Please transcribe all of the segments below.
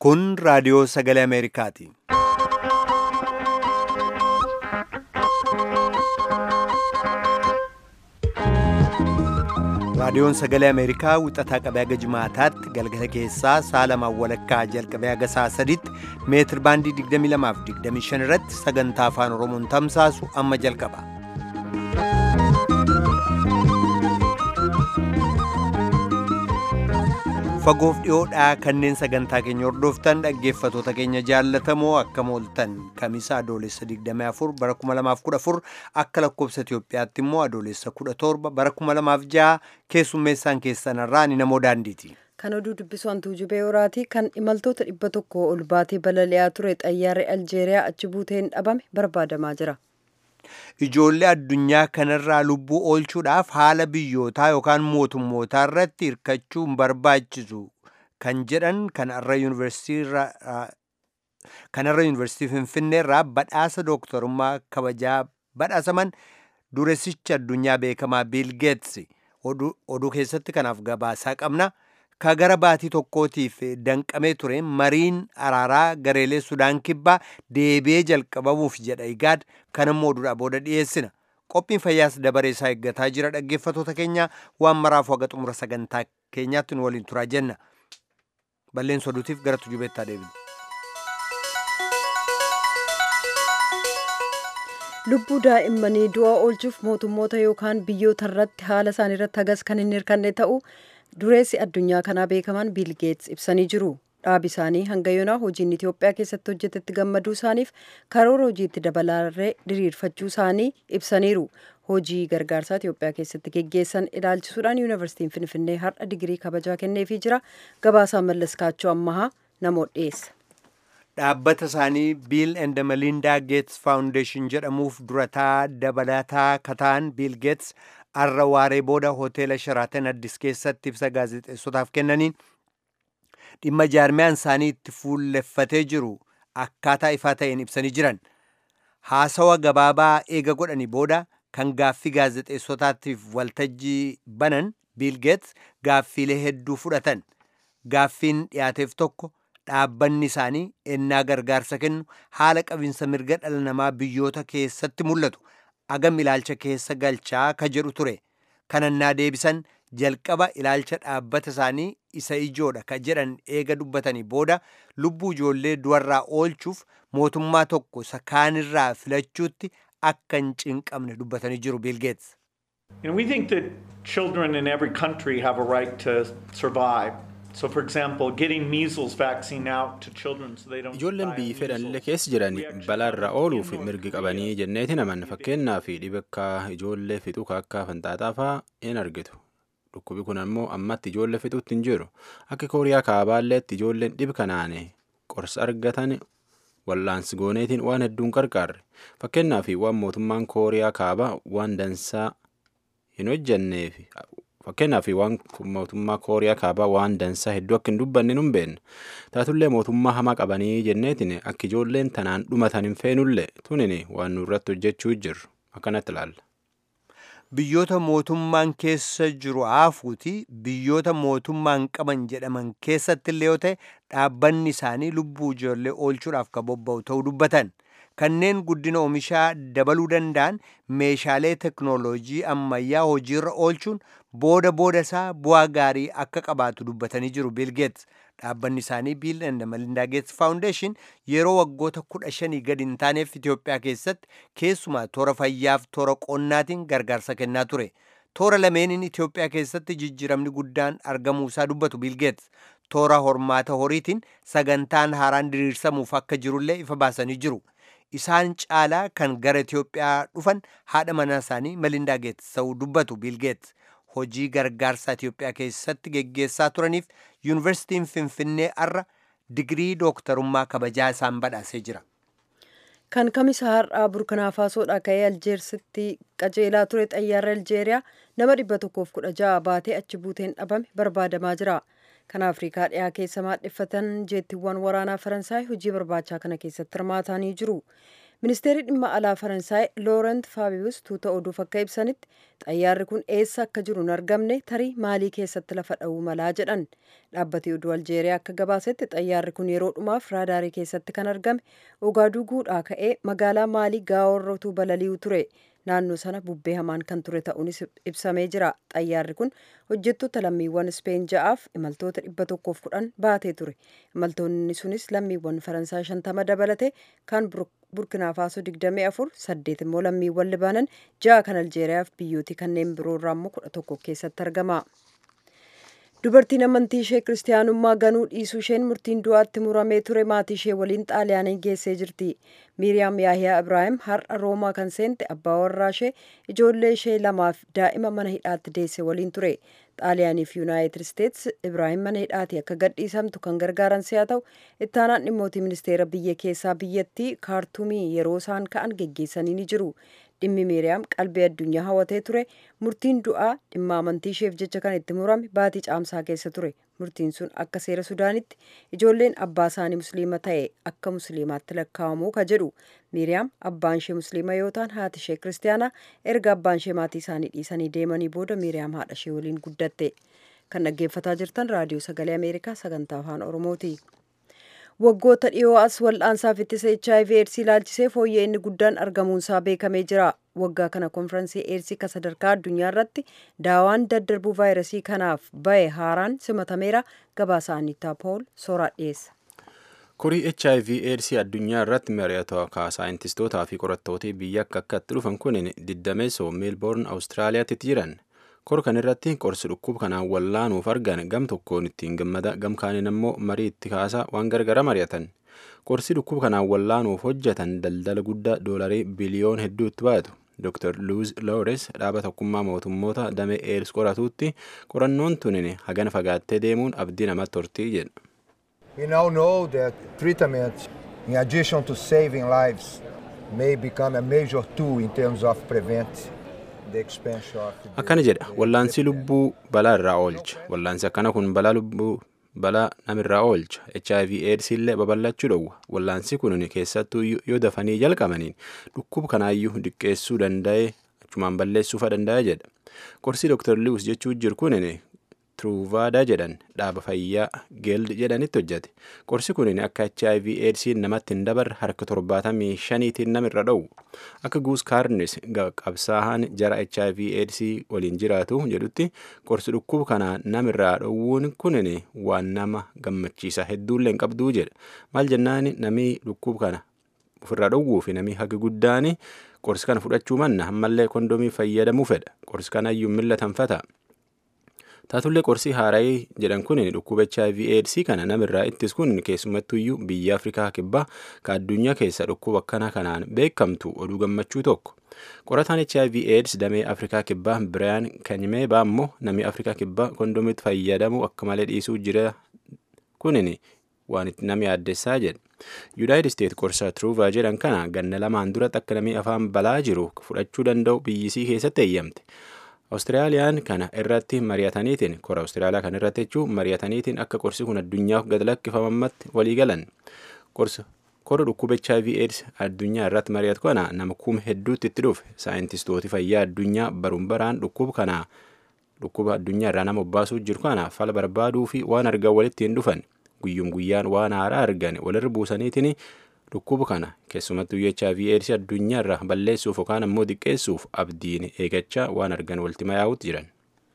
Kun raadiyoo sagalee Ameerikaati. Raadiyoon sagalee Ameerikaa wixataa qabee haga jimaataatti galgala keessaa sa'a lamaan walakkaa jalqabee haga sa'a sadiitti meetir baandii 22 fi 25 irratti sagantaa afaan Oromoon tamsaasu amma jalqaba. Fagoof dhiyoodhaa kanneen sagantaa keenya hordoftan dhaggeeffatoota keenya jaallatamoo akkam ooltan kamisa adoolessa 24 bara 2014 akka lakkoobsa Itoophiyaatti immoo adoolessa 17 bara 2006 keessummeessaan keessanarraa ni namoo daandiiti. Kan oduu dubbisu hantuu jubee horaatii kan imaltoota dhibba tokko ol baatee balali'aa ture xayyaarri Aljeeriyaa achi buuteen dhabame barbaadamaa jira. Ijoollee addunyaa kanarraa lubbuu oolchuudhaaf haala biyyootaa yookaan mootummootaa irratti hirkachuu hin barbaachisu kan jedhan kanarra yuunivarsiitii Finfinneerraa badhaasa dooktarummaa kabajaa badhaasaman dureessicha addunyaa beekamaa Biil Geets oduu keessatti kanaaf gabaasaa qabna. Ka gara baatii tokkootiif danqamee ture mariin araaraa gareelee Sudaan kibbaa deebi'ee jalqabamuuf jedha igaad kanammoo oduudhaa booda dhiyeessina. Qophiin fayyaas dabaree isaa eeggataa jira dhaggeeffatoota keenya waan maraafu haga xumura sagantaa keenyaatti nu waliin turaa jenna. Balleessa oduutiif gara tujubeettaa deebina. Lubbuu daa'immanii du'a oolchuuf mootummoota yookaan biyyoota irratti haala isaanii irratti hagas kan hin hirkanne ta'u dureessi addunyaa kanaa beekaman biil geets ibsanii jiru. Dhaabi isaanii hanga yoonaa hojiin Itoophiyaa keessatti hojjetetti gammaduu isaaniif karoora hojiitti dabalarree diriirfachuu isaanii ibsaniiru. Hojii gargaarsaa Itoophiyaa keessatti geggeessan ilaalchisuudhaan yuunivarsiitiin Finfinnee har'a digirii kabajaa kenneefii jira. Gabaasaa Mallas Kaachoo Ammahaa namoota dhiyeessa. Dhaabbata isaanii Biil and Melinda Gates Foundation jedhamuuf durataa dabalataa kataan Biil Gates har'a waaree booda hoteela Sharaatan Addis keessatti ibsa gaazexeessotaaf kennaniin dhimma jaarmiyaan isaanii itti fuulleffatee jiru akkaataa ifaa ta'een ibsanii jiran. Haasawa gabaabaa eega godhanii booda kan gaaffii gaazexeessotaatiif waltajjii banan Biil Geets gaaffiilee hedduu fudhatan. Gaaffiin dhiyaateef tokko dhaabbanni isaanii ennaa gargaarsa kennu haala qabinsa mirga dhala namaa biyyoota keessatti mul'atu agam ilaalcha keessa galchaa ka jedhu ture kanannaa deebisan jalqaba ilaalcha dhaabbata isaanii isa ijoodha ka jedhan eega dubbatanii booda lubbuu ijoollee du'arraa oolchuuf mootummaa tokko isa kaanirraa filachuutti akka hin cinqamne dubbatanii jiru biilgeets. we think that children in every country have a right to survive. So for example, getting measles vaccine out to children so they don't Ijoolleen biyyi fedhanillee keessa jiran balaarra ooluuf mirgi qabanii jenneetiin amanna fakkeenyaaf dhiba akka ijoollee fixuu akka fanxaaxaa fa'aa hin argitu. Dhukkubi kun ammoo ammatti ijoollee fixuutti hin jiru. Akka kooriyaa kaabaalleetti ijoolleen dhiba kanaan qorsa argatan wallaansi gooneetiin waan hedduun qarqaarre. Fakkeenyaaf waan mootummaan kooriyaa kaabaa waan dansaa hin hojjenneef fakkeenyaaf waan mootummaa kooriyaa kaabaa waan dansaa hedduu akka hin dubbanne nun beenna taatullee mootummaa hamaa qabanii jenneetiin akka ijoolleen tanaan dhumatan hin feenullee tunin waan nurratti hojjechuu jirru akkanatti ilaalla. Biyyoota mootummaan keessa jiru haafuuti biyyoota mootummaan qaban jedhaman keessatti illee yoo ta'e dhaabbanni isaanii lubbuu ijoollee oolchuudhaaf ka bobba'u ta'uu dubbatan. kanneen guddina oomishaa dabaluu danda'an meeshaalee teknooloojii ammayyaa hojiirra oolchuun booda booda isaa bu'aa gaarii akka qabaatu dubbatanii jiru Bill Gates. Dhaabbanni isaanii Bill and Melinda Gates Foundation yeroo waggoota kudha shanii gadi hin taaneef Itoophiyaa keessatti keessumaa toora fayyaaf toora qonnaatiin gargaarsa kennaa ture. Toora lameeniin Itoophiyaa keessatti jijjiiramni guddaan argamuu isaa dubbatu Bill Gates. Toora hormaata horiitiin sagantaan haaraan diriirsamuuf akka jirullee ifa baasanii jiru. isaan caalaa kan gara Itoophiyaa dhufan haadha manaa isaanii Melinda Gates ta'uu dubbatu Bill Gates hojii gargaarsaa Itoophiyaa keessatti geggeessaa turaniif yuunivarsiitiin Finfinnee har'a digirii dooktarummaa kabajaa isaan badhaasee jira. Kan kamisa har'aa burkinaa faasoodhaa ka'ee aljeersitti qajeelaa ture xayyaarri aljeeriyaa nama dhibba tokkoof kudha ja'a baatee achi buuteen dhabame barbaadamaa jira. Kan Afrikaa dhiyaa keessa maadheffatan jeettiiwwan waraanaa Faransaay hojii barbaachaa kana keessatti hirmaatanii jiru. ministeerri dhimma alaa faransaay loorent faabiyus tuuta oduuf akka ibsanitti xayyaarri kun eessa akka jiru hin argamne tarii maalii keessatti lafa dha'uu malaa jedhan dhaabbati oduu aljeeriyaa akka gabaasetti xayyaarri kun yeroo dhumaaf raadaarii keessatti kan argame ogaaduguudhaa ka'ee magaalaa maalii gaawwarrootuu balali'u ture naannoo sana bubbee hamaan kan ture ta'uunis ibsamee jira xayyaarri kun hojjettoota lammiiwwan ispeen ja'aaf imaltoota dhibba tokkoof kudhan baatee ture imaltoonni sunis lammiiwwan faransaay shantama dabalate kan burkinaa faasoo digdamii afur saddeet immoo lammiiwwan libaanan ja'a kan aljeeriyaaf biyyooti kanneen biroo irraa immoo kudha tokko keessatti argama. dubartiin amantii ishee kiristaanummaa ganuu dhiisuu isheen murtiin du'aatti muramee ture maatii ishee waliin xaaliyaanii geessee jirti miiriyaam yaahiyaa ibraahim har'a roomaa kan seente abbaa warraa ishee ijoollee ishee lamaaf daa'ima mana hidhaatti deesse waliin ture xaaliyaanii fi yuunaayitid isteets ibraahim mana hidhaati akka gadhiisamtu kan gargaaran si'a ta'u ittaanaan dhimmootii ministeera biyya keessaa biyyattii kaartumii yeroo isaan ka'an geggeessanii ni jiru dhimmi miiriyaam qalbii addunyaa hawatee ture murtiin du'aa dhimma amantii isheef jecha kan itti murame baatii caamsaa keessa ture murtiin sun akka seera sudaanitti ijoolleen abbaa isaanii musliima ta'e akka musliimaatti lakkaa'amuu ka jedhu miiriyaam abbaan ishee musliima yoo ta'an haati ishee kiristaanaa erga abbaan ishee maatii isaanii dhiisanii deemanii booda miiriyaam haadha ishee waliin guddatte kan dhaggeeffataa jirtan raadiyoo sagalee ameerikaa sagantaa afaan oromooti. waggoota dhiyoo as wal'aansaaf ittisa hiv eedsii ilaalchisee fooyya'ee inni guddaan argamuunsaa beekamee jira waggaa kana konfiraansii eedsii ka sadarkaa addunyaa irratti daawaan daddarbuu vaayirasii kanaaf bahe haaraan simatameera gabaasa anittaa pool sooraa dhiyeessa. kurii hiv eedsii addunyaa irratti mari'atu ka saayintistootaa fi qorattootii biyya akka akkatti dhufan kun diddameessoo meelboorn awustiraaliyaatti jiran kor kan irratti qorsi dhukkuba kanaan wallaanuuf argan gam tokkoon ittiin gammada gam kaaniin ammoo marii itti kaasaa waan gargara mari'atan qorsi dhukkuba kanaan wallaanuuf hojjetan daldala guddaa doolarii biliyoon hedduutti baatu dr luuz loores dhaaba tokkummaa mootummoota damee eeds qoratuutti qorannoon tunin hagana fagaattee deemuun abdii namatti hortii jedha. We now know that treatment, in addition to saving lives, may become a major tool in terms of prevent akkana jedha wallaansi lubbuu balaa irraa oolcha wallaansi akkana kun balaa lubbuu balaa namirraa oolcha hiv aids illee babal'achuu dhowwa wallaansi kun keessattuu yoo dafanii jalqabaniin dhukkuba kanaayyuu diqqeessuu danda'e achumaan balleessuufa danda'a jedha qorsii dr liwus jechuu jiru kun truuvaadaa jedhan dhaaba fayyaa geeld jedhanitti hojjate qorsi kun akka hiv eedsiin namatti hin dabarre harka torbaatamii shaniitiin namirra dhowu akka guus kaarnis qabsaahan jara hiv eedsii waliin jiraatu jedhutti qorsi dhukkuba kanaa namirraa dhowwuun kunin waan nama gammachiisa hedduullee hin qabduu jedha maal jennaan namii dhukkuba kana ofirraa dhowwuu fi namii haga guddaan qorsi kana fudhachuu manna ammallee kondomii fayyadamuu fedha qorsi kanaayyuu millatanfata. taatullee qorsii haarayii jedhan kun dhukkuba hiv aids kana namirraa ittis kun keessumattuyyuu biyya afrikaa kibbaa ka addunyaa keessa dhukkuba akkana kanaan beekamtu oduu gammachuu tokko qorataan hiv aids damee afrikaa kibbaa biraayan kanyimeebaa ammoo namni afrikaa kibbaa kondomitti fayyadamu akka malee dhiisuu jira kunin waan itti nama yaaddessaa jedha yuunaayitid isteet qorsa truuvaa jedhan kana ganna lamaan duratti akka namni afaan balaa jiru fudhachuu danda'u biyyisii keessatti eeyyamte Awustiraaliyaan kana irratti mari'ataniitiin kora Awustiraaliyaa kana irratti jechuun mari'ataniitiin akka qorsi kun addunyaaf gad lakkifamamatti walii galan qorsa kora dhukkuba HIV AIDS addunyaa irratti mari'atu kana nama kuma hedduutti itti dhufe saayintistooti fayyaa addunyaa baruun baraan dhukkuba kana dhukkuba addunyaa irraa nama obbaasuu jiru kana fala barbaaduu fi waan argan walitti hin dhufan guyyum guyyaan waan haaraa argan walirra buusaniitiin dhukkuba kana keessumattuu HIV AIDS addunyaa irraa balleessuuf yookaan ammoo diqqeessuuf abdiin eegachaa waan argan walitti mayaa'utti jiran.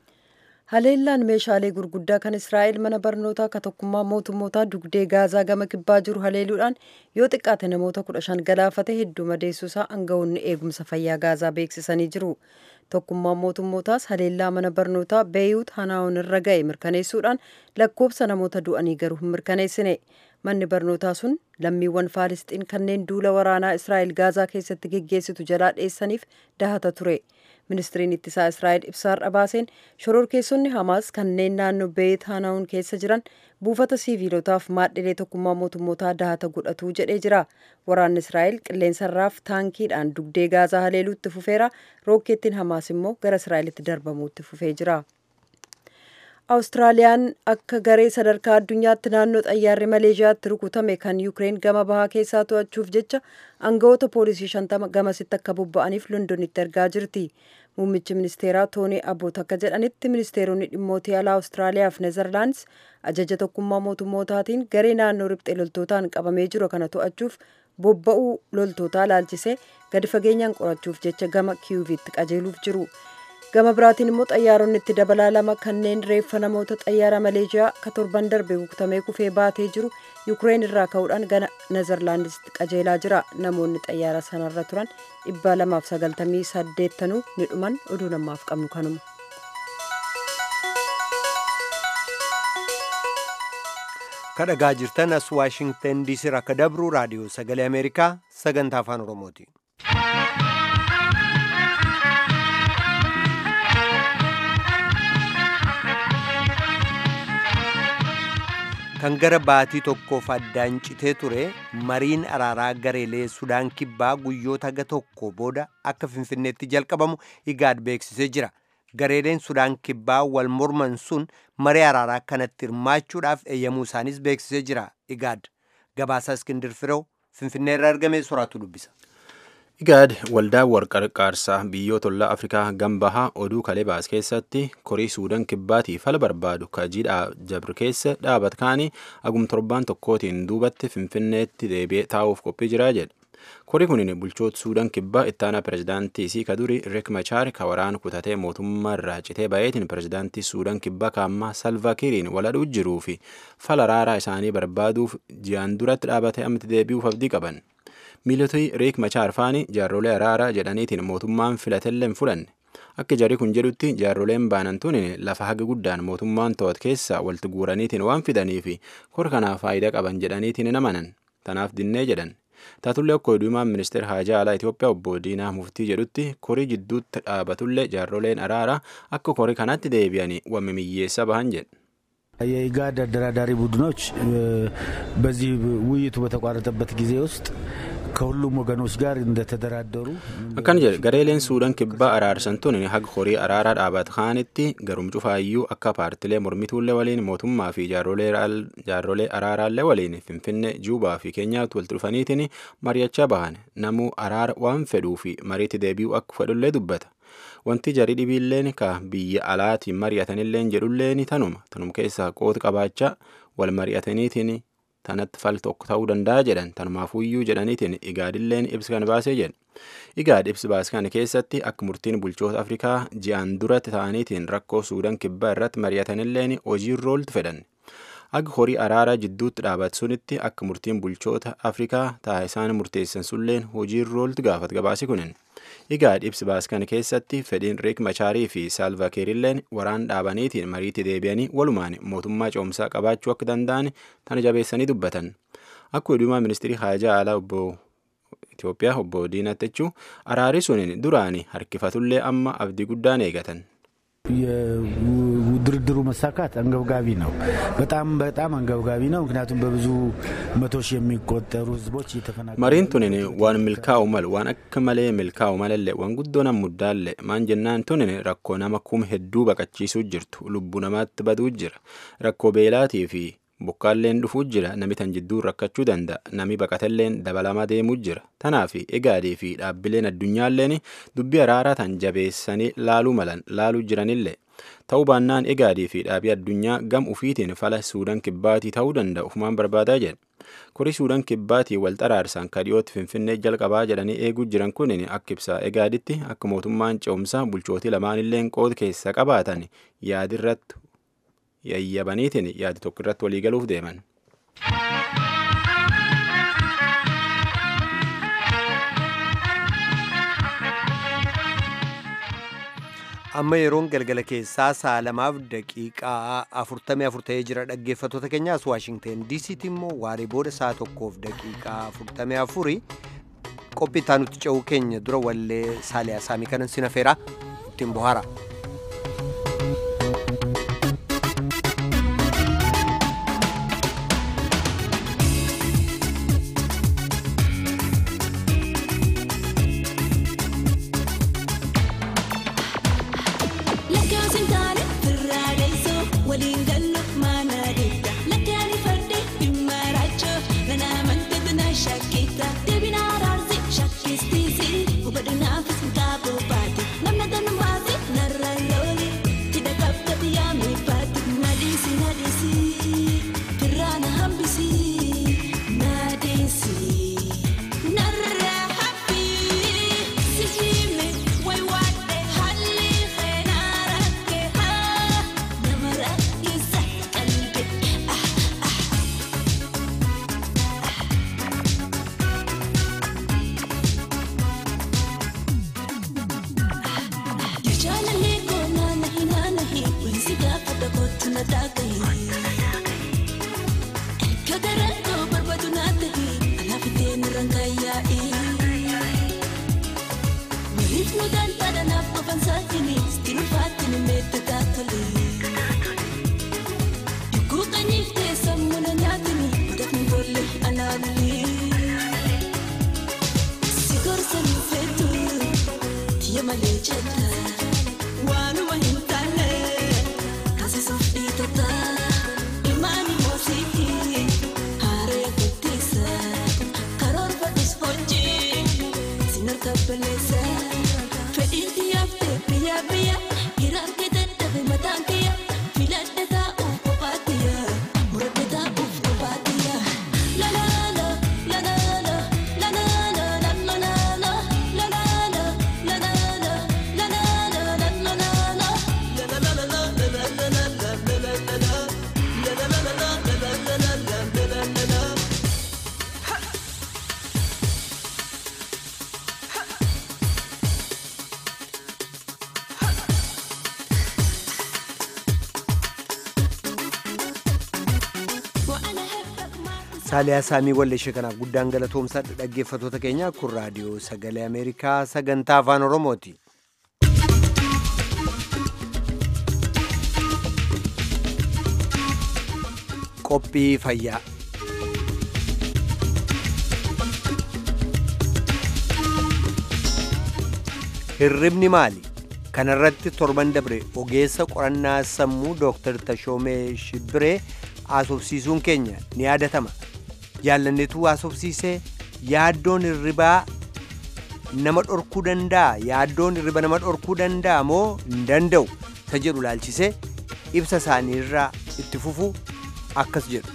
Haleellaan meeshaalee gurguddaa kan Israa'el mana barnootaa ka tokkummaa mootummootaa dugdee gaazaa gama kibbaa jiru haleeluudhaan yoo xiqqaate namoota kudha shan galaafate hedduu madeessuusaa aangawoonni eegumsa fayyaa gaazaa beeksisanii jiru. Tokkummaan mootummootaas haleellaa mana barnootaa beeyuut hanaa'oon irra ga'e mirkaneessuudhaan lakkoofsa namoota du'anii garuu hin mirkaneessine. Manni barnootaa sun lammiiwwan Faalisxiin kanneen duula waraanaa Israa'el gaazaa keessatti geggeessitu jalaa dheessaniif dahata ture. Ministiriin ittisaa Israa'el ibsaarra baaseen shororkeessonni Hamaas kanneen naannoo Beeyit Hanaa'uun keessa jiran buufata siiviilotaaf maadhilee tokkummaa mootummootaa dahata godhatu jedhee jira. Waraanni Israa'el qilleensarraaf taankiidhaan dugdee gaazaa haleeluutti fufeera. Rookeettiin Hamaas immoo gara Israa'elitti darbamuutti fufee jira. Awustiraaliyaan akka garee sadarkaa addunyaatti naannoo xayyaarri Maleeshiyaatti rukutame kan Yukireen gama bahaa keessaa to'achuuf jecha aangawoota poolisii shantama gamasitti akka bobba'aniif Londonitti ergaa jirti. Muummichi ministeeraa Toonii Abboot akka jedhanitti ministeeronni dhimmootii alaa Awustiraaliyaa fi Nezerlaandis ajaja tokkummaa mootummootaatiin garee naannoo riphxee loltootaan qabamee jiru kana to'achuuf bobba'uu loltootaa ilaalchisee gadi fageenyaan qorachuuf jecha gama kiyuvitti qajeeluuf jiru. gama biraatiin immoo xayyaaronni itti dabalaa lama kanneen reeffa namoota xayyaara maleeshiyaa ka torban darbe bukutamee kufee baatee jiru yukireen irraa ka'uudhaan gara nezerlaandisitti qajeelaa jira namoonni xayyaara sanarra turan dhibba lamaaf sagaltamii saddeettanuu ni dhuman oduu namaaf qabnu kanuma. kadhagaa jirtan as waashingtan diisii irraa akka dabru raadiyoo sagalee ameerikaa sagantaa afaan oromooti. kan gara baatii tokkoof addaan citee ture mariin araaraa gareelee sudaan kibbaa guyyoota haga tokko booda akka finfinneetti jalqabamu igaad beeksisee jira gareeleen sudaan kibbaa wal morman sun marii araaraa kanatti hirmaachuudhaaf eeyyamuu isaanis beeksisee jira igaad gabaasaa iskindir firew finfinnee irraa argame soraatu dubbisa. igaad waldaa warqarqaarsaa biyyoota ollaa afrikaa gambahaa oduu kalebaas keessatti korii suudaan kibbaatiif fala barbaadu kajiidhaa jabr keessa dhaabat kaanii agum torbaan tokkootiin duubatti finfinneetti deebi'ee taa'uuf qophii jiraa jedhe korii kunin bulchoota suudaan kibbaa ittaanaa pirezidaantii isii kaduri riek machaar ka waraan kutatee mootummaa irraa citee bayeetiin pirezidaantii suudaan kibbaa kaammaa salvaakiriin waladhuu jiruu fi fala araaraa isaanii barbaaduuf ji'aan duratti dhaabatee ammatti deebi'uuf abdii qaban. miilotni riek machaar faani jaarrolee araaraa jedhaniitiin mootummaan filatellee hin fudhanne akka jarri kun jedhutti jaarroleen baanan tun lafa haga guddaan mootummaan to'at keessa walitti guuraniitiin waan fidanii fi kor kanaaf faayidaa qaban jedhaniitiin hin amanan tanaaf dinnee jedhan taatullee akka oduumaan ministeera haajaa alaa Itoophiyaa obbo Diinaa Muftii jedhutti korii jidduutti dhaabatullee jaarroleen araaraa akka korii kanatti deebi'anii wammimiyyeessa bahan jedhe. የኢጋድ አደራዳሪ ቡድኖች በዚህ ውይይቱ በተቋረጠበት ጊዜ ውስጥ ከሁሉም ወገኖች ጋር እንደተደራደሩ akkana jedhe gareeleen suudaan kibbaa araarsan tun haga horii araaraa dhaabat kaanitti garum cufaayyuu akka paartilee mormituullee waliin mootummaa fi jaarrolee araaraallee waliin finfinnee juubaa fi keenyaatti walitti dhufaniitiin mari'achaa bahan namuu araara waan fedhuu fi mariitti deebi'uu akka fedhullee dubbata wanti jarii dhibiilleen ka biyya alaatiin mari'atanilleen jedhulleen tanuma tanum keessaa qooti qabaachaa wal mari'ataniitiin tanatti fal tokko ta'uu danda'a jedhan tanumaafuyyuu jedhaniitiin igaadilleen ibsa kan baasee jedhe igaad ibsi baase kana keessatti akka murtiin bulchoota afrikaa ji'aan duratti ta'aniitiin rakkoo suudaan kibbaa irratti mari'atanilleen hojiirra ooltu fedhan akka horii araaraa jidduutti dhaabatu sunitti akka murtiin bulchoota afrikaa ta'a isaan murteessan sulleen hojiirra ooltu gaafat gabaasi kunin igaad ibsi baase kana keessatti fedhiin riek machaarii fi saalvaakiirilleen waraan dhaabaniitiin mariitti deebi'anii walumaan mootummaa ce'umsaa qabaachuu akka danda'an tana jabeessanii dubbatan akka oduumaa ministirii haajaa alaa obbo Itoophiyaa obbo Diinaa Techuu araarri suniin duraanii harkifatullee amma abdii guddaan eegatan. የድርድሩ መሳካት አንገብጋቢ ነው። በጣም በጣም አንገብጋቢ ነው። ምክንያቱም በብዙ መቶ ሺህ የሚቆጠሩ ህዝቦች እየተፈናቀሉ mariin tunin waan milkaa'u malu waan akka malee milkaa'u malallee waan guddoo nam muddaalle maan jennaan tunin rakkoo nama kum hedduu baqachiisuu jirtu lubbuu namaatti baduu jira rakkoo beelaatii fi bokkaalleen dhufuu jira nami tan jidduu rakkachuu danda'a nami baqatelleen dabalamaa deemuu jira tanaaf egaadii fi dhaabbileen addunyaalleen dubbii araaraa tan jabeessanii laaluu malan laaluu jiranillee ta'uu baannaan egaadii fi dhaabii addunyaa gam ufiitiin fala suudaan kibbaatii ta'uu danda'u ufumaan barbaadaa jedhe korii suudaan kibbaatii wal xaraarsan kadhiyootti finfinnee jalqabaa jedhanii eeguu jiran kun akka ibsaa egaaditti akka mootummaan ce'umsaa bulchootii lamaanilleen qooda keessa qabaatan yaadirratti yayyabaniitiin yaadi tokko irratti waliigaluuf deeman. amma yeroon galgala keessaa sa'a lamaaf daqiiqaa afurtamii afur ta'ee jira dhaggeeffattoota keenyaas waashingteen diisiitti immoo waaree booda sa'a tokkoof daqiiqaa afurtamii afuri qophii itti aanutti ce'uu keenya dura wallee saaliyaa saamii kanan sinafeera ittiin bohaara. Lakkaa'uun taane firraa deessoo waliin gallu maana deetta lakkee ani fardee dhimma raachoo nana amante tana shakkita deebina araarsi shakkistiisi hubadhu naafis gaaboo baate namna tanu baate narra loole tidha qabdati yaami baate nadhiisi nadhiisi firraana hambisi nadeesi narra haphi sihime way waadhe halli kheenaarakke haa nama rakkisa qalbe ah ah Jaalallee koo naanahi naanahi wansi gaafata kootu na taagahi. Kagaraan koo barbaadu naa tahi alaafitee nurraan kaayyaa'i. Waliif nu gaantaadha naaf qofan saatini sitti ulfaatini meetta taatole. Dukkuu qanyiif ta'e sammuu na nyaatini mudafni tolle alaalulee. Si gorsa nu feetu. Tia malee jedha waanuma hin taane taasisuuf dhiitota ilmaani moosiiti haaree guddiisa karoorfadhus hojii sin harka baleessa fedhiin xiyyaaf ta'e biyyaa biyya hiraan kee dadhabe mataan kiyya filadhe taa'uuf kophaatiyya muradhe taa'uuf kophaatiyya lalaala lalaala lalaala lalaala lalaala lalaala saaliyaa saamii walleeshee kanaaf guddaan galatoomsaa dhaggeeffatoota keenya kun raadiyoo sagalee ameerikaa sagantaa afaan oromooti qophii fayyaa hirribni maali kanarratti torban dabre ogeessa qorannaa sammuu dooktar tashoomee shibbiree haasofsiisuun keenya ni yaadatama jaallanneetu haasofsiisee yaaddoon hirribaa nama dhorkuu danda'a yaaddoon hirriba nama dhorkuu danda'a moo hin danda'u ta jedhu laalchisee ibsa isaanii irraa itti fufu akkas jedhu.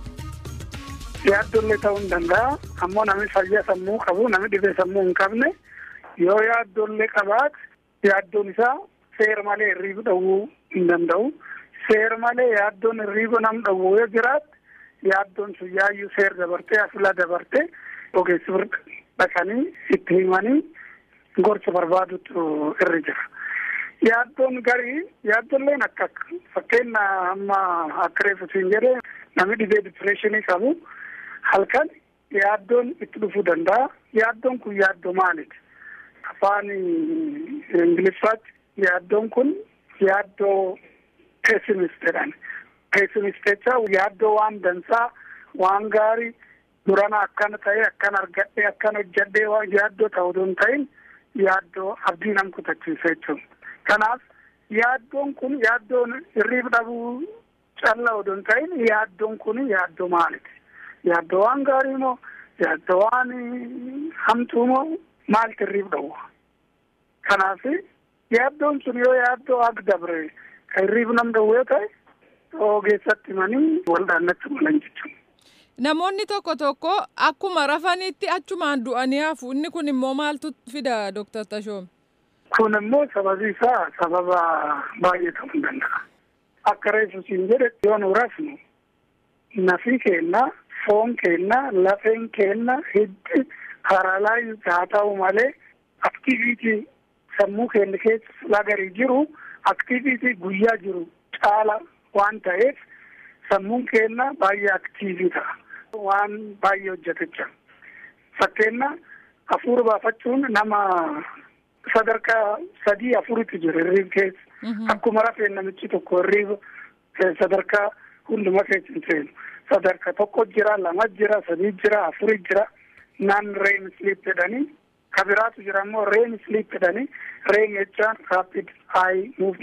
Yaaddollee ta'uu hin danda'a. Ammoo namni fayyaa sammuu qabu, namni dhibee sammuu hin qabne yoo yaaddollee qabaate yaaddoon isaa seera malee hirriibu dhowwuu hin danda'u. Seera malee yaaddoon hirriiba nam dhowwuu yoo jiraate yaaddoon sun yaayyuu seera dabartee afila dabartee ogeessi bira dhaqanii itti himanii gorsa barbaadutu irra jira. Yaaddoon garii yaaddolleen akka fakkeenya amma akka reefu siin jedhee namni dhibee dipireeshinii qabu halkan yaaddoon itti dhufuu danda'a. Yaaddoon kun yaaddoo maaliti? Afaan Ingiliffaatti yaaddoon kun yaaddoo peesimist jedhan. Peesimist jecha yaaddoo waan dansaa waan gaarii durana akkana ta'e akkan argadhe akkan hojjadhee waan yaaddoo ta'uu hin ta'in yaaddoo abdii nam kutachiisa jechuudha. Kanaaf yaaddoon kun yaaddoon hirriib dhabuu calla odoo hin ta'in yaaddoon kun yaaddoo maaliti? Yaaddoo waan gaarii moo yaaddoo waan hamtuu moo maalti hirriib dhabu? Kanaaf yaaddoon sun yoo yaaddoo ak dabre kan hirriib nam dhabu yoo ta'e ogeessatti himanii waldaannatti malan jechuudha. Namoonni tokko tokko akkuma rafanitti achumaan du'anii hafu inni kun immoo maaltu fida Dooktar Tashoom? Kun immoo sababi isaa sababa baay'ee ta'uu danda'a. Akka reefu siin jedhe yoo nu rafnu nafi keenna, foon keenna, lafeen keenna, hiddi haralaa haa ta'u malee aktiviitii sammuu keenya keessa silaa garii jiru aktiviitii guyyaa jiru caala waan ta'eef sammuun keenya baay'ee aktiivii ta'a. Waan baay'ee hojjetecha. Fakkeenya hafuura baafachuun nama sadarkaa sadii afuritti jira hirriib keessa. Akkuma rafeen namichi tokko hirriiba sadarkaa hunduma keessa hin seenu. Sadarkaa tokko jira, lama jira, sadii jira, afuri jira. Naan reem sleep jedhanii kabiraatu jira immoo reem sleep jedhanii reem jechaan rapid eye movement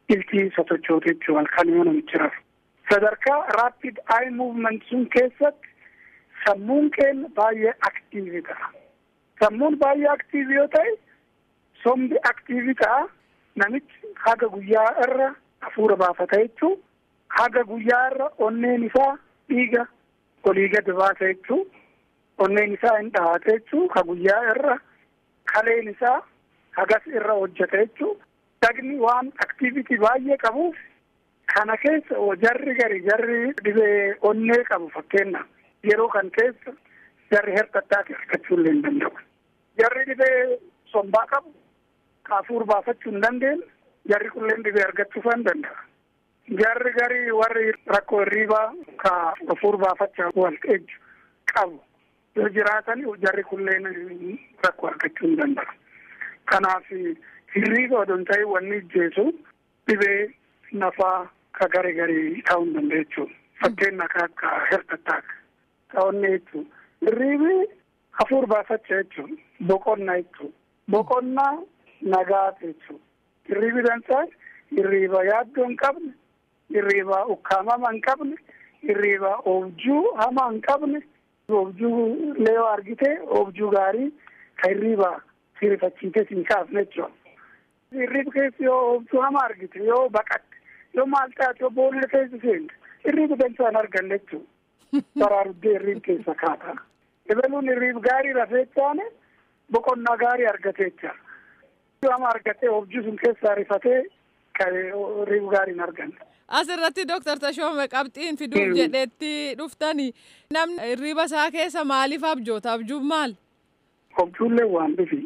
iltii sosochootu jechuu halkan yoo namichi rafu. Sadarkaa raapid ayi muuvment sun keessatti sammuun keenya baay'ee aktiivii ta'a. Sammuun baay'ee aktiivii yoo ta'e sombi aktiivii ta'a namichi haga guyyaa irra hafuura baafata jechuu haga guyyaa irra onneen isaa dhiiga olii gadi baasa jechuu onneen isaa hin dhahate jechuu ka guyyaa irra kaleen isaa hagas irra hojjeta jechuu dagni waan aktiivitii baay'ee qabuuf kana keessa jarri gari jarri dhibee onnee qabu fakkeenna yeroo kan keessa jarri hertattaati argachuu illee hin danda'u. Jarri dhibee sombaa qabu hafuura baafachuu hin dandeenye jarri kunneen dhibee argachuu hin danda'a. Jarri gari warri rakkoo hirriibaa ka hafuura baafachaa wal eegju qabu yoo jiraatan jarri kunneen rakkoo argachuu hin danda'a. Kanaaf hirriiba odoo hin ta'in wanni ijjeesu dhibee nafaa ka gari gari ta'uu hin danda'a jechuudha. Fakkeenya akka akka hertattaak ta'onni jechuudha. Hirriibi hafuura baafachaa jechuudha. Boqonnaa jechuudha. Boqonnaa nagaa jechuudha. Hirriibi dansaa hirriiba yaaddoo hin qabne, hirriiba ukkaamama hin qabne, hirriiba oobjuu hamaa hin qabne, oobjuu leeyoo argite oobjuu gaarii ka hirriiba sirifachiite siin kaafne jechuudha. Hirriiba keessa yoo oobjuu hamaa argite yoo baqatte yoo maal taate yoo boolla keessa seente hirriiba dansaa hin arganne jechuudha. Baraaruddee hirriiba keessa kaata. Ebaluun hirriiba gaarii rafee taane boqonnaa gaarii argatee jira. Amma argatee oobjuu sun keessaa rifatee hirriiba gaarii hin arganne. Asirratti Dooktar Tashoome qabxiin fiduuf jedheetti dhuftani namni hirriiba isaa keessa maaliif abjoota? Abjuun maal? Objuullee waan dhufi.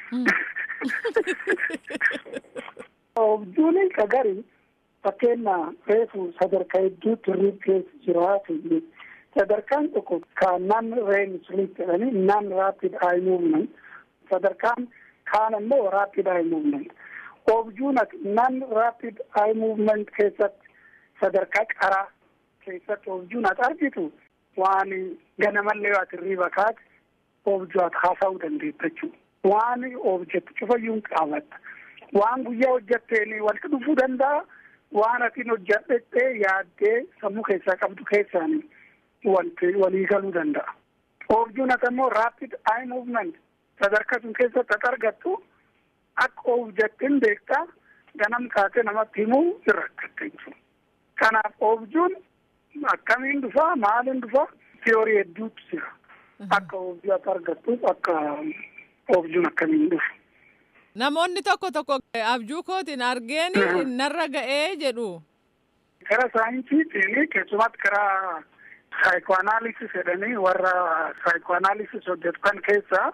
Objuun ka gari fakkeenya reefu sadarkaa hedduutti hirriiba keessa jiraatu sadarkaan tokko kan nan reem sleep jedhanii nan rapid eye movement sadarkaan kaan immoo rapid eye movement objuun nan rapid eye movement keessatti sadarkaa qaraa keessatti objuun ati argitu waan ganamallee ati hirriiba kaate objuu ati haasa'uu dandeetta jechuudha. Waan objektu cufayyuu qaabatta. Waan guyyaa hojjetteen walitti dhufuu danda'a. Waan atiin hojjedhettee yaaddee sammuu keessaa qabdu keessaan wanti walii galuu danda'a. Objuun ati immoo rapid eye movement sadarkaa sun keessatti ati argattu akka objettiin beektaa ganam kaatee namatti himuu irra rakkatte jechuudha. Kanaaf objuun akkamiin dhufaa maaliin dhufaa tiyoorii hedduutu jira. Akka objuu ati argattuuf akka objuun akkamiin dhufu. Namoonni tokko tokko abjuu kootiin argeen narra ga'ee jedhu. Karaa saayinsiitiin keessumatti karaa saayikoanaalisis jedhanii warra saayikoanaalisis hojjetan keessaa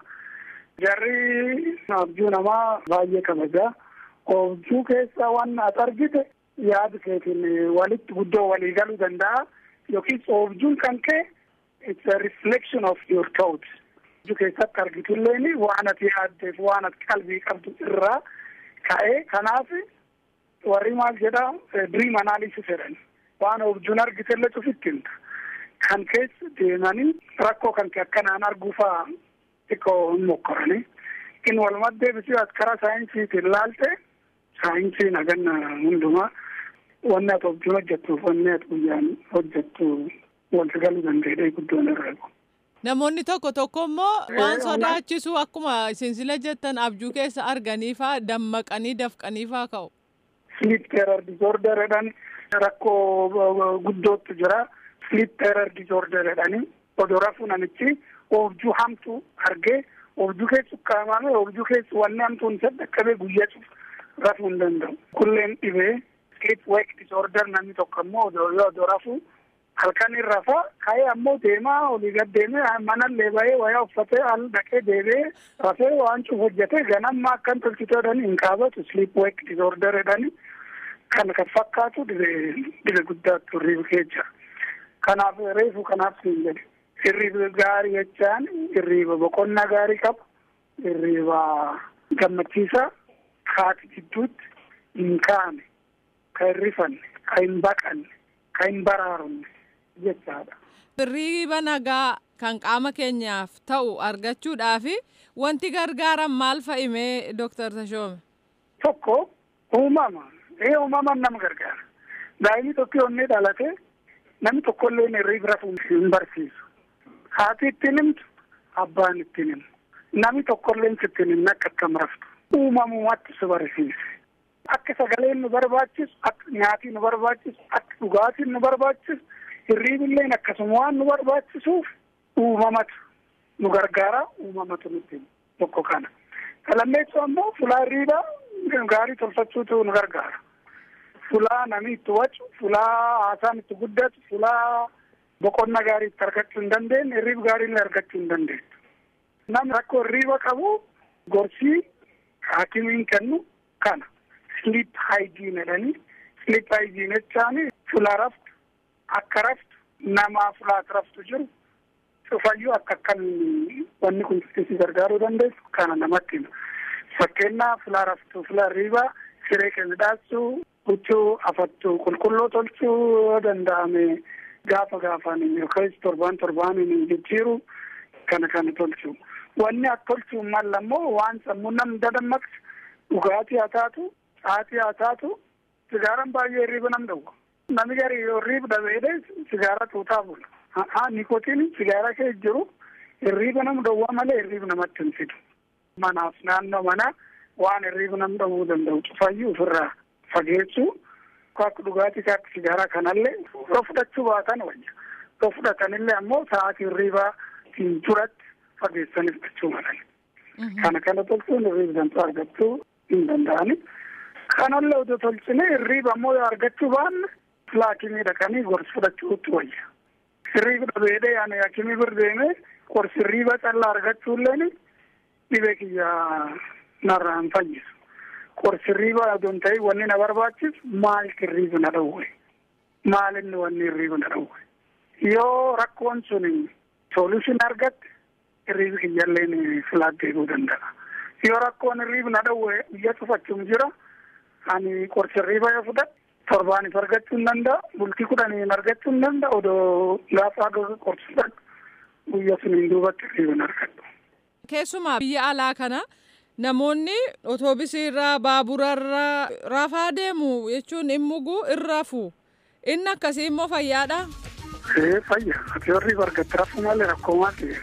jarri abjuu namaa baay'ee kabaja. Objuu keessaa waan ati argite yaada keetiin walitti guddoo walii galuu danda'a yookiin objuun kan kee it's a reflection of your thoughts. Objuu keessatti argitulleen waan ati yaaddeef waan ati qalbii qabdu irraa ka'ee kanaaf warri maal jedha dream analysis jedhan waan objuun argitellee cufittiin kan keessa deemanii rakkoo kan kee akkanaan arguufaa xiqqoo hin mokkoranii in walumaa deebisee as karaa saayinsiitiin laalte saayinsiin haganna hundumaa wanni ati objuun hojjettuuf wanni ati guyyaan hojjettu walitti galuu danda'ee guddoon irra Namoonni tokko tokko immoo waan sodaachisu akkuma isin sila jettan abjuu keessa arganiifaa dammaqanii dafqaniifaa ka'u. Sleep terror disorder jedhan rakkoo guddootu jira. Sleep terror disorder jedhanii odoo rafuu namichi objuu hamtuu argee objuu keessa ukkaamame objuu keessa wanni hamtuun isa dhaqqabee guyyaa cufu rafuu hin danda'u. Kulleen dhibee sleep wake disorder namni tokko immoo odoo rafuu halkan irra rafa ka'ee ammoo deemaa olii gad deemee manallee bahee wayaa uffatee al dhaqee deebee rafee waan cufu hojjetee ganamma akkan tolchitee jedhanii hin qaabatu sleep wake disorder jedhanii kan kan fakkaatu dhibee dhibee guddaatu hirriiba keessa kanaaf reefu kanaaf siin jedhe hirriiba gaarii jechaan hirriiba boqonnaa gaarii qabu hirriiba gammachiisaa haati gidduutti hin kaane ka hin rifanne ka hin baqanne ka hin baraarunne jechaadha. Hirriiba nagaa kan qaama keenyaaf ta'u argachuudhaaf wanti gargaaran maal fa'imee Dooktar Tashoome? Tokko uumama ee uumamaan nama gargaara daa'imni tokko onnee dhalate namni tokkollee hirriib rafuu hin barsiisu haati ittiin himtu abbaan ittiin himu namni tokkolleen ittiin himne akka akkam raftu uumamumatti si barsiise akka sagaleen nu barbaachisu akka nyaatiin nu barbaachisu akka dhugaatiin nu barbaachisu hirriibilleen akkasuma waan nu barbaachisuuf uumamatu nu gargaara uumamatu nutti tokko kana kalammeessu ammoo fulaa hirriibaa gaarii tolfachuutu nu gargaara fulaa namni itti wacu fulaa haasaan itti guddatu fulaa boqonna gaarii itti argachuu hin dandeenye hirriib gaarii illee argachuu hin dandeenye namni rakkoo hirriiba qabu gorsii haakimiin kennu kana sleep hygiene jedhanii sleep hygiene jechaani fulaa raftu akka raftu namaa fulaas raftu jiru cufayyuu akka akkan wanni kun si gargaaruu dandeessu kana namatti hima fakkeenyaa fulaa raftu fulaa hirriibaa siree keenya dhaabsuu huccuu afattuu qulqulluu tolchuu yoo danda'ame gaafa gaafaan yookaan torbaan torbaaniin jijjiiru kana kana tolchuu wanni akka tolchuu mal ammoo waan sammuu nam dadammaqsu dhugaatii haa taatu caatii haa taatu sigaaran baay'ee hirriiba nam dhowwa nami gari hirriiba dhabeedhe sigaara tuutaa bula haa nikotiin sigaara kee jiru hirriiba nam dhowwaa malee hirriiba namatti hin fidu manaaf naannoo manaa waan hirriiba nam dhowwuu danda'u cufayyuu ofirraa fageessuu akka dhugaatii akka sigaaraa kanallee yoo fudhachuu baatan wayya yoo fudhatanillee ammoo sa'aatii hirriibaa hin duratti fageessanii fudhachuu malan. Kana kana tolchuun hirriiba dantuu argachuu hin danda'ani. Kanallee odoo tolchine hirriiba ammoo yoo argachuu baanne laakimii dhaqanii gorsi fudhachuutti wayya. Hirriiba dhabeedhee yaani yaakimii bir deemee gorsi hirriiba callaa argachuulleen dhibee kiyyaa narraa hin fayyisu. Qorsi hirriiba odoon ta'e wanni na barbaachisu maal hirriiba na dhowwe maal inni wanni hirriiba na dhowwe yoo rakkoon sun solution argatte hirriibi kiyyalleen filaat deebi'uu danda'a yoo rakkoon hirriiba na dhowwe biyya cufachuun jira ani qorsi hirriiba yoo fudhadhe torbaaniif argachuu hin danda'a bultii kudhaniin argachuu hin danda'a odoo gaafa qorsi fudhadhu guyya suniin duubatti hirriiba hin argadhu. Keessumaa biyya alaa kana. Namoonni otoobisii irraa baabura irraa rafaa deemu jechuun immugu irra rafu. Inni akkasii immoo fayyaadha. Ee fayya. Ati warri argatte rafu malee rakkoo maal ta'e.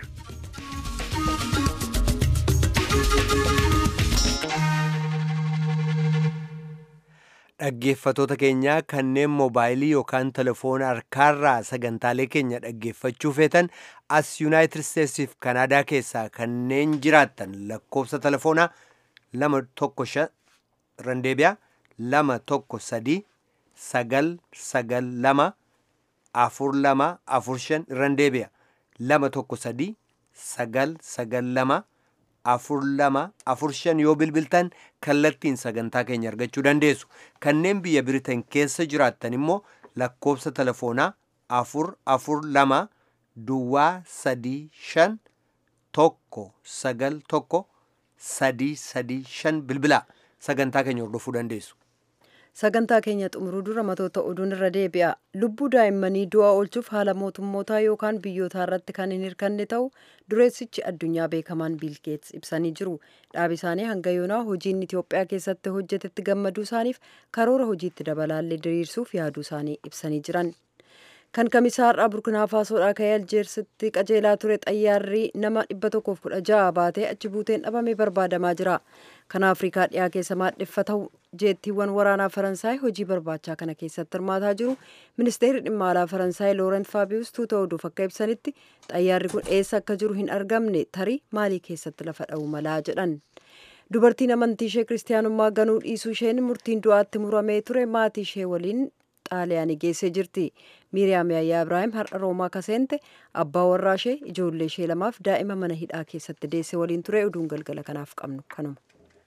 Dhaggeeffatoota keenyaa kanneen moobaayilii yookaan telefoona harkaarraa sagantaalee keenya dhaggeeffachuu feetan as yuunaayitid isteetsiif kanaadaa keessaa kanneen jiraattan lakkoofsa telefoonaa lama tokko shan randeebiyaa lama tokko sadii sagal sagal lama afur lama afur shan randeebiyaa lama tokko sadii sagal sagal lama afur lama afur shan yoo bilbiltan kallattiin sagantaa keenya argachuu dandeessu kanneen biyya biritan keessa jiraattan immoo lakkoofsa telefoonaa afur afur lama duwwaa sadii shan tokko sagal tokko sadii sadii shan bilbilaa sagantaa keenya hordofuu dandeessu. sagantaa keenya xumuruu dura matoota oduun irra deebi'a lubbuu daa'immanii du'a oolchuuf haala mootummootaa yookaan biyyootaa irratti kan hin hirkanne ta'u dureessichi addunyaa beekamaan biilgeets ibsanii jiru dhaabi isaanii hanga yoonaa hojiin itiyoophiyaa keessatti hojjetetti gammaduu isaaniif karoora hojiitti dabalaallee diriirsuuf yaaduu isaanii ibsanii jiran kan kamisaarraa burkinaa faasoodhaa ka'ee aljeersitti qajeelaa ture xayyaarri nama 116 baatee achi buuteen dhabame barbaadamaa jira kan afrikaa dhiyaa keessa maadheffatamu jeettiiwwan waraanaa faransaay hojii barbaachaa kana keessatti hirmaataa jiru ministeerri dhimma alaa faransaay loorent faabius tuuta oduuf akka ibsanitti xayyaarri kun eessa akka jiru hin argamne tarii maalii keessatti lafa dha'u malaa jedhan dubartiin amantii ishee kiristaanummaa ganuu dhiisuu isheen murtiin du'aatti muramee ture maatii ishee waliin xaaliyaanii geessee jirti miiriyaam yaayyaa ibraahim har'a roomaa kaseente abbaa warraa ishee ijoollee ishee lamaaf daa'ima mana hidhaa keessatti deesse waliin ture oduun galgala kanaaf qabnu kanuma.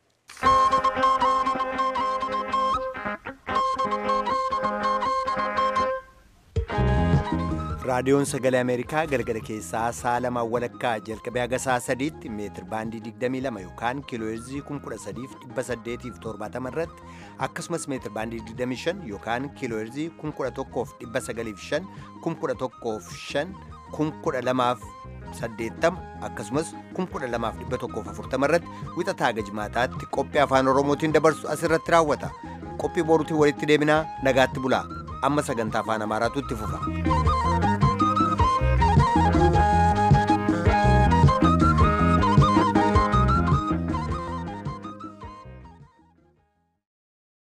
raadiyoon sagalee ameerikaa galgala keessaa sa'a lamaa walakkaa jalqabee haga sa'a sadiitti meetir baandii 22 yookaan kiilooheerzii 13870 irratti akkasumas meetir baandii 25 yookaan kiilooheerzii 11,905 11,500 12,80 akkasumas 12,140 irratti wixataa gajmaataatti qophii afaan oromootiin dabarsu asirratti raawwata qophii boruutiin walitti deebinaa nagaatti bulaa amma sagantaa afaan amaaraatu itti fufa.